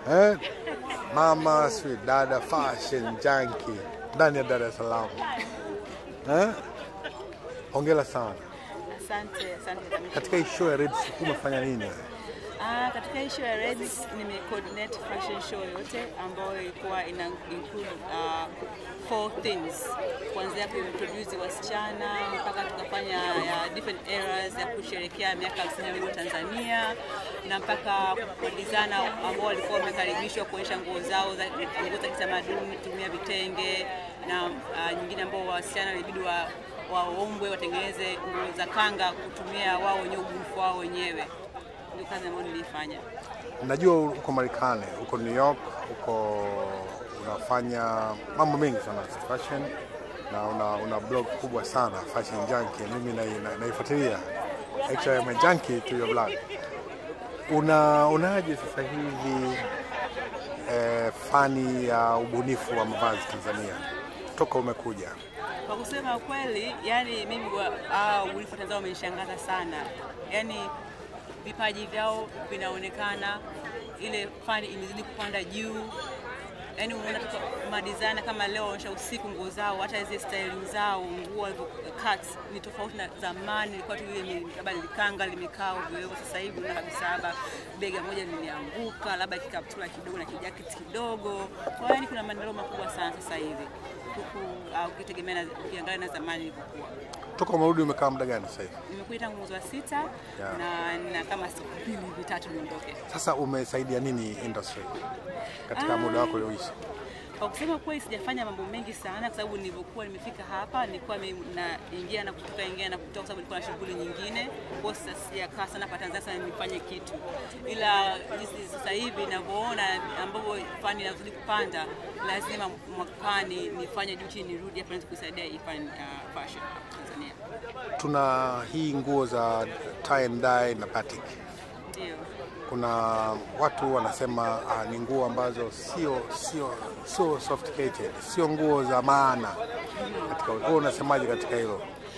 eh? Mama sweet dada fashion junkie ndani ya Dar es Salaam eh? Hongera sana Asante, asante Kamisha. katika hii show ya Red Sea umefanya nini wewe? Ah, katika hii show ya Reds nime coordinate fashion show yote ambayo ilikuwa ina include uh, four things kuanzia kuintroduce wasichana mpaka tukafanya ya different eras ya kusherehekea miaka 50 ya uhuru wa Tanzania na mpaka wadizana ambao walikuwa wamekaribishwa kuonyesha nguo zao za nguo za kitamaduni kutumia vitenge na uh, nyingine ambao wasichana ilibidi wa waombwe watengeneze nguo za kanga kutumia wao wenyewe ubunifu wao wenyewe ndio kazi ambayo nilifanya. Najua uko Marekani, uko New York, uko unafanya mambo mengi sana fashion na una, una blog kubwa sana Fashion Junkie. Mimi nai- na- naifuatilia, actually I'm a junkie to your blog. Una unaje sasa hivi eh, fani ya ubunifu wa mavazi Tanzania toka umekuja? Kwa kusema kweli, yani mimi wa- ah, ubunifu wa Tanzania umenishangaza sana, yani vipaji vyao vinaonekana, ile fani imezidi kupanda juu. Yani unaona tu madizana kama leo onyesha usiku nguo zao, hata zile styling zao, nguo walivyo cuts ni tofauti na zamani. Ilikuwa tu ile ni- labda likanga limekaa ovyo ovyo. Sasa hivi unaona kabisa labda bega moja limeanguka, labda kikaptula kidogo na kijaketi kidogo. Kwa hiyo yani kuna maendeleo makubwa sana sasa hivi huku uh, ukitegemea na ukiangalia na zamani ilivyokuwa. Toka umerudi umekaa muda gani sasa hivi? Nimekuja tangu mwezi wa sita Yeah. na na kama siku mbili hivi tatu niondoke. Sasa umesaidia nini industry katika muda wako ulioishi? Kwa kusema kweli sijafanya mambo mengi sana kwa sababu nilivyokuwa nimefika hapa nilikuwa mi- naingia na kutoka ingia na kutoka kwa sababu nilikuwa na shughuli nyingine. Kwa hiyo sasa sijakaa sana hapa Tanzania sana nifanye kitu. Ila jinsi sasa hivi ninavyoona ambavyo fani inazidi kupanda, lazima mwakani nifanye juu chini nirudi hapa niweze kusaidia hii fani uh, fashion Tanzania. Tuna hii nguo za tie and dye na batik. Ndio. Kuna watu wanasema ah, ni nguo ambazo sio sio sio sophisticated, sio nguo za maana katika wewe unasemaje katika hilo?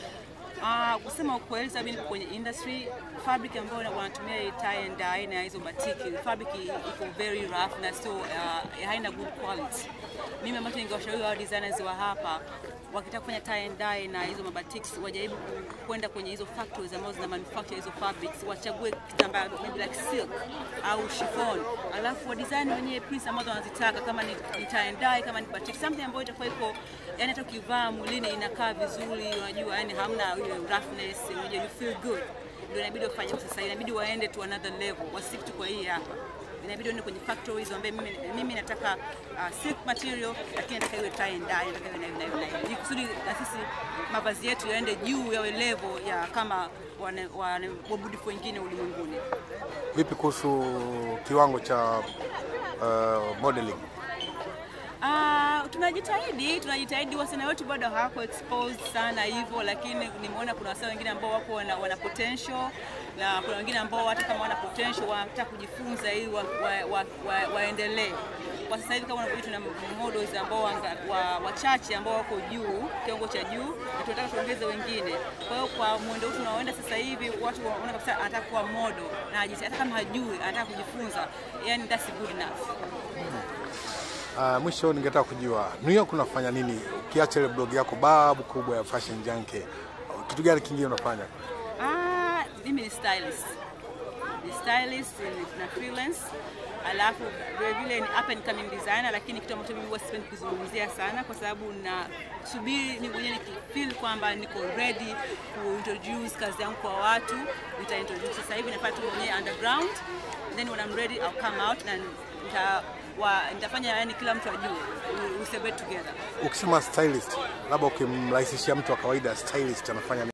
Ah, kusema ukweli sababu niko kwenye industry fabric ambayo wanatumia hii tie and dye na hizo batiki fabric i- iko very rough na sio uh, haina good quality. Mimi ambacho ningewashauri wa designers wa hapa wakitaka kufanya tie and dye na hizo mabatiks wajaribu ku- kwenda kwenye hizo factories ambazo zina manufacture hizo fabrics, wachague kitambaa maybe like silk au chiffon, alafu wa design wenyewe prints ambazo wanazitaka, kama ni, ni tie and dye, kama ni batik, something ambayo itakuwa iko yani hata ukivaa mwilini inakaa vizuri, unajua yani hamna ile roughness, unajua you feel good. Ndio inabidi wafanye sasa, inabidi waende to another level, wasiki tu kwa hii hapa inabidi uende kwenye factories waambie mimi, mimi nataka uh, silk material lakini nataka iwe tie and dye, nataka iwe na hivi na hivi na hivi, ili kusudi na sisi mavazi yetu yaende juu yawe level ya kama wana- wana- wabunifu wengine ulimwenguni. Vipi kuhusu kiwango cha uh, modeling? Ah, tunajitahidi tunajitahidi, wasichana wetu bado hawako exposed sana hivyo, lakini nimeona kuna wasichana wengine ambao wako wana, wana potential na kuna wengine ambao hata kama wana potential wanataka kujifunza ili waendelee wa, wa, wa, waendelee. Kwa sasa hivi kama unavyoona tuna models ambao wanga- wa- wachache ambao wako juu kiwango cha juu, na tunataka tuongeze wengine. Kwa hiyo kwa mwendo huu tunaoenda sasa hivi, watu wanaona kabisa anataka kuwa model na hajisi- hata kama hajui anataka kujifunza, yani that's good enough. Uh, mwisho ningetaka kujua New York unafanya nini ukiacha ile blog yako babu kubwa ya Fashion Junkie? Kitu gani kingine unafanya? Ah, mimi ni stylist. Ni stylist ni- na freelance. Alafu vile vile ni up and coming designer, lakini kitu ambacho mimi huwa sipendi kuzungumzia sana kwa sababu na subiri ni mwenyewe nikifeel kwamba niko ready kuintroduce kazi yangu kwa watu, nita introduce. Sasa hivi nafanya tu mwenyewe underground, then when I'm ready I'll come out na nita wa, nitafanya yani kila mtu ajue we, we celebrate together. Ukisema stylist, labda ukimrahisishia mtu wa kawaida stylist anafanya nini?